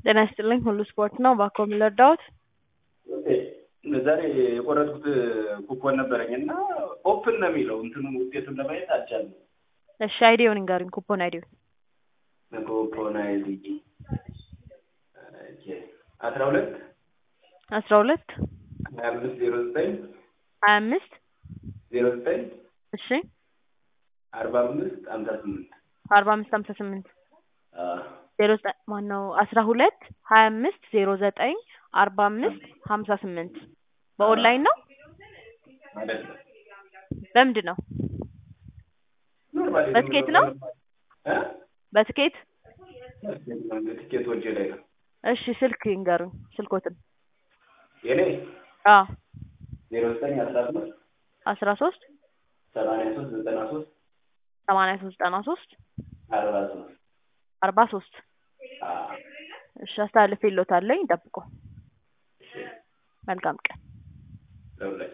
ጤና ይስጥልኝ ሁሉ ስፖርት ነው። እባክዎ ምን ልርዳዎት? ዛሬ የቆረጥኩት ኩፖን ነበረኝ እና ኦፕን ነው የሚለው እንትኑን ውጤቱን ለማየት አልቻልንም። እሺ አይዲውን ንገሩኝ። ኩፖን አይዲውን ኩፖን አይዲ አስራ ሁለት አስራ ሁለት ሀያ አምስት ዜሮ ዘጠኝ ሀያ አምስት ዜሮ ዘጠኝ እሺ አርባ አምስት ሀምሳ ስምንት አርባ አምስት ሀምሳ ስምንት ዜሮ ዘጠኝ ማነው አስራ ሁለት ሀያ አምስት ዜሮ ዘጠኝ አርባ አምስት ሀምሳ ስምንት በኦንላይን ነው ማለት ነው። በምንድን ነው ኖርማሊ በትኬት ነው? እ? በትኬት ትኬት ወንጀ ላይ ነው። እሺ ስልክ ይንገሩኝ ስልኮትን የኔ አ ዜሮ ዘጠኝ አስራ ሶስት አስራ ሶስት ሰማንያ ሶስት ዘጠና ሶስት ሰማንያ ሶስት ዘጠና ሶስት አርባ ሶስት አርባ ሶስት እሺ አስተላልፌልዎታለሁ ይጠብቁ መልካም ቀን ለሁላችን